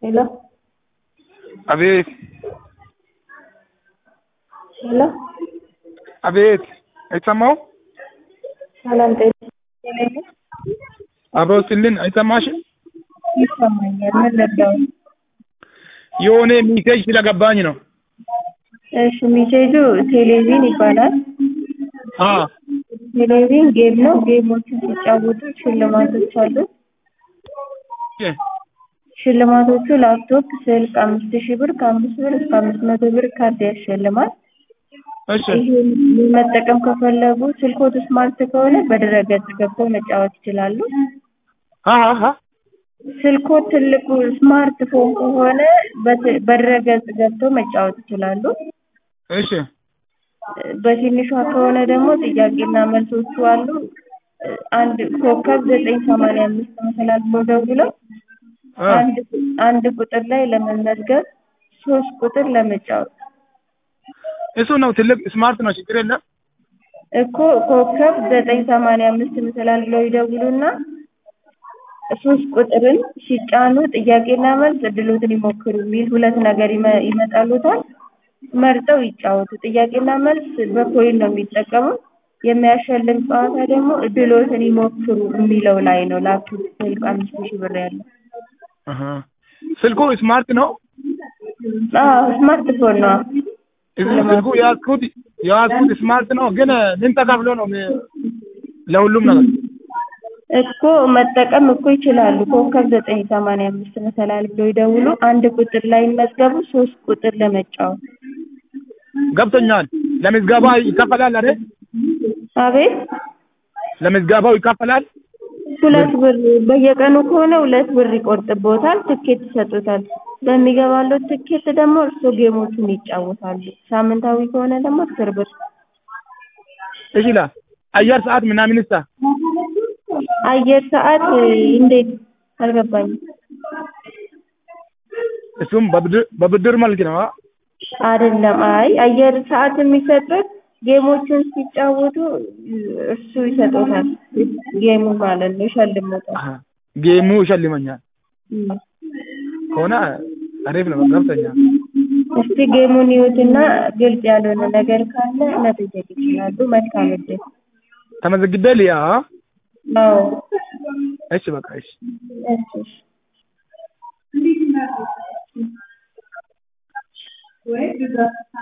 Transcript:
Hello, አቤት hello, አቤት አይሰማው ሰላም ጤና ይስጥልኝ። አብሮ ስልን አይሰማሽም? ይሰማኛል። ምን ልርዳው? የሆነ ሚሴጅ ስለገባኝ ነው። እሺ፣ ሚሴጁ ቴሌቪዥን ይባላል። አ ቴሌቪዥን ጌም ነው። ጌሞችን ሲጫወቱ ሽልማቶች አሉት። ሽልማቶቹ ላፕቶፕ፣ ስልክ አምስት ሺህ ብር ከአምስት ብር እስከ አምስት መቶ ብር ካርድ ያሸልማል። እሺ ይህን መጠቀም ከፈለጉ ስልኮት ስማርት ከሆነ በድረገጽ ገብተው መጫወት ይችላሉ። አ አ ስልኮት ትልቁ ስማርት ፎን ከሆነ በት- በድረገጽ ገብተው መጫወት ይችላሉ። እሺ በትንሿ ከሆነ ደግሞ ጥያቄና መልሶቹ አሉ። አንድ ኮከብ ዘጠኝ ሰማንያ አምስት መሰላል ብሎ ደውለው አ አንድ አንድ ቁጥር ላይ ለመመዝገብ ሶስት ቁጥር ለመጫወት እሱ ነው ትልቅ ስማርት ነው፣ ችግር የለም። እኮ ኮከብ ዘጠኝ ሰማንያ አምስት መሰላል ብለው ይደውሉና ሶስት ቁጥርን ሲጫኑ ጥያቄና መልስ እድሎትን ይሞክሩ የሚል ሁለት ነገር ይመ- ይመጣሉታል። መርጠው ይጫወቱ። ጥያቄና መልስ በኮይን ነው የሚጠቀሙት። የሚያሸልም ጨዋታ ደግሞ እድሎትን ይሞክሩ የሚለው ላይ ነው። ላፕቶፕ ስልክ አምስት ሺህ ብር ያለው አሃ ስልኩ ስማርት ነው። አዎ ስማርትፎን ነው። እዚህ ስልኩ ያዝኩት ያዝኩት ስማርት ነው፣ ግን ምን ተከፍሎ ነው ሚ- ለሁሉም ነገር? እኮ መጠቀም እኮ ይችላሉ። ኮከብ ዘጠኝ ሰማንያ አምስት መሰላል ብለው ይደውሉ። አንድ ቁጥር ላይ ይመዝገቡ። ሶስት ቁጥር ለመጫወት ገብቶኛል። ለምዝገባ ይከፈላል አይደል? አቤት ለምዝገባው ይከፈላል። ሁለት ብር በየቀኑ ከሆነ ሁለት ብር ይቆርጥቦታል። ትኬት ይሰጡታል። በሚገባለው ትኬት ደግሞ እርስዎ ጌሞቹን ይጫወታሉ። ሳምንታዊ ከሆነ ደግሞ አስር ብር። ይችላል። አየር ሰዓት ምናምን ሳ አየር ሰዓት እንዴት አልገባኝም። እሱም በብድር በብድር መልክ ነው። አ? አይደለም። አይ አየር ሰዓት የሚሰጡት ጌሞችን ሲጫወቱ እሱ ይሰጡታል። ጌሙ ማለት ነው ይሸልሙታል። አሃ ጌሙ ይሸልመኛል እም። ከሆነ አሪፍ ነው። ገብቶኛል። እስቲ ጌሙን ይዩትና ግልጽ ያልሆነ ነገር ካለ መጠየቅ ይችላሉ። መልካም እድል። ተመዝግቤ ልያ አዎ እሺ በቃ እሺ እሺ እሺ